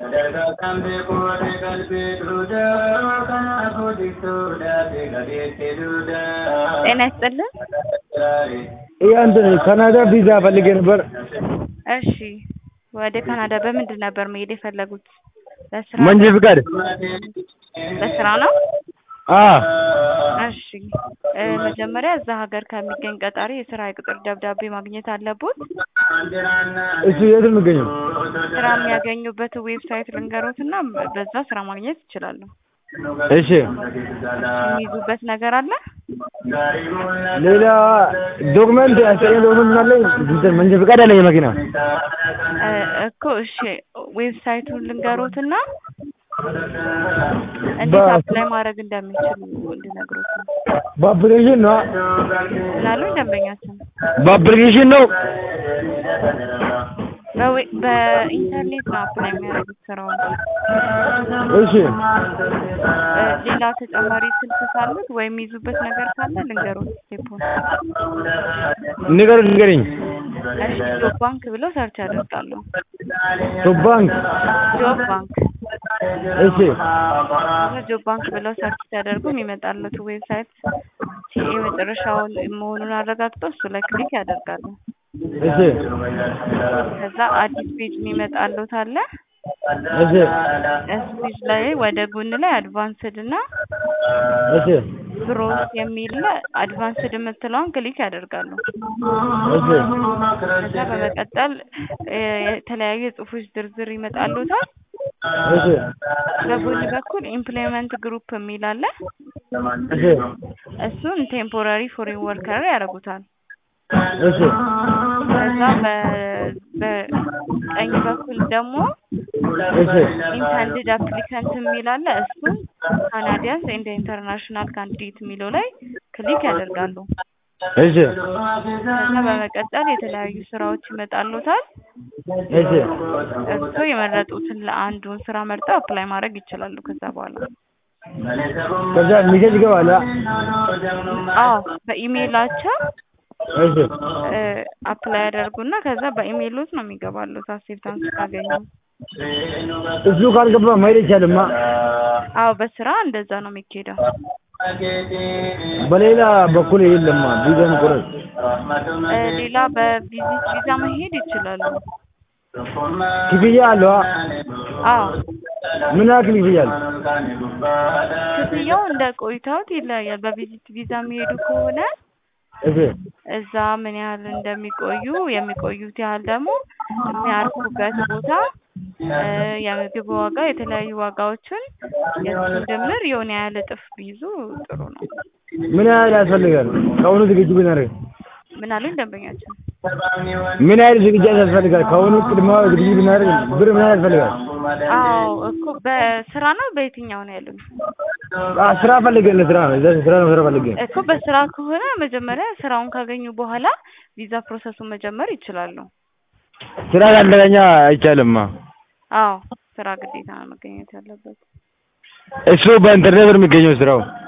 ጤና ይስጥልን። እንትን ካናዳ ቪዛ ፈልጌ ነበር። እሺ፣ ወደ ካናዳ በምንድን ነበር መሄድ የፈለጉት? በስራ መንጃ ፍቃድ። በስራ ነው? አዎ እሺ እ መጀመሪያ እዛ ሀገር ከሚገኝ ቀጣሪ የስራ የቅጥር ደብዳቤ ማግኘት አለቦት። እሱ የት ነው የሚገኘው? ስራ የሚያገኙበት ዌብሳይት ልንገሮት እና በዛ ስራ ማግኘት ይችላሉ። እሺ የሚይዙበት ነገር አለ? ሌላ ዶክመንት ያስጠኝ ዶክመንት አለኝ። እንትን መንጃ ፍቃድ አለኝ የመኪና እ እኮ እሺ ዌብሳይቱን ልንገሮት እና እንዴት በ- አፕላይ ማድረግ እንደሚችሉ እንድነግሮት ነው። በአፕሊኬሽን ነው ምናሉኝ ደንበኛችን በአፕሊኬሽን ነው። በዌ- በኢንተርኔት ነው አፕላይ የሚያደርጉት ስራውን። እሺ እ ሌላ ተጨማሪ ስልክ ካሉት ወይም የሚይዙበት ነገር ካለ ልንገሮት ስቴፑን። ንገር ንገረኝ። እሺ ጆብ ባንክ ብለው ሰርች ያደርጋሉ። ቶፕ ባንክ ጆብ ባንክ እሺ ከዛ ጆብ ባንክ ብለው ሰርች ሲያደርጉ የሚመጣለት ዌብሳይት ሲኤ መጨረሻውን መሆኑን አረጋግጠው እሱ ላይ ክሊክ ያደርጋሉ። እሺ ከዛ አዲስ ፔጅ የሚመጣለት አለ። እሺ እሱ ፔጅ ላይ ወደ ጎን ላይ አድቫንስድ እና እሺ ብሮስ የሚል አድቫንስድ የምትለውን ክሊክ ያደርጋሉ። እሺ ከዛ በመቀጠል እ የተለያዩ የጽሁፎች ዝርዝር ይመጣሉታል። እሺ በጎን በኩል ኢምፕሎይመንት ግሩፕ የሚል አለ። እሺ እሱን ቴምፖራሪ ፎሬን ወርከር ያደርጉታል። እሺ ከዛ በ- በቀኝ በኩል ደግሞ እሺ ኢንተንድድ አፕሊካንት የሚል አለ። እሱን ካናዲያንስ ኤንድ ኢንተርናሽናል ካንዲዴት የሚለው ላይ ክሊክ ያደርጋሉ። እሺ ከዛ በመቀጠል የተለያዩ ስራዎች ይመጣሉታል። እሺ እሱ የመረጡትን ለአንዱን ስራ መርጠው አፕላይ ማድረግ ይችላሉ። ከዛ በኋላ ከዛ ሚሴጅ ይገባል። አዎ በኢሜይላቸው እሺ አፕላይ ያደርጉና ከዛ በኢሜይሎት ነው የሚገባሉት አክሴፕታንስ ካገኙ። እሱ ካልገባ መሄድ አይቻልማ። አዎ በስራ እንደዛ ነው የሚኬደው። በሌላ በኩል የለማ ቪዛ መቁረጥ። እ ሌላ በቪዚት ቪዛ መሄድ ይችላሉ። ክፍያ አለው? አዎ ምን ያክል ክፍያ አለው? ክፍያው እንደ ቆይታዎት ይለያያል። በቪዚት ቪዛ የሚሄዱ ከሆነ እሺ እዛ ምን ያህል እንደሚቆዩ የሚቆዩት ያህል ደግሞ የሚያርፉበት ቦታ እ የምግብ ዋጋ የተለያዩ ዋጋዎችን የእሱን ድምር የሆነ ያህል እጥፍ ቢይዙ ጥሩ ነው። ምን ያህል ያስፈልጋል? ከአሁኑ ዝግጁ ብናደርግ ምን አሉኝ ደንበኛችን? ምን ያህል ዝግጅት ያስፈልጋል? ከአሁኑ ቅድመ ዝግጅት ብናደርግ ብር ምን ያህል ያስፈልጋል? አዎ እኮ በስራ ነው በየትኛው ነው ያሉኝ? አ ስራ ፈልገን ስራ ነው እዛ ስራ ነው ስራ ፈልገን እኮ በስራ ከሆነ መጀመሪያ ስራውን ካገኙ በኋላ ቪዛ ፕሮሰሱን መጀመር ይችላሉ። ስራ ካልተገኘ አይቻልማ። አዎ ስራ ግዴታ ነው መገኘት ያለበት። እሱ በኢንተርኔት ነው የሚገኘው ስራው።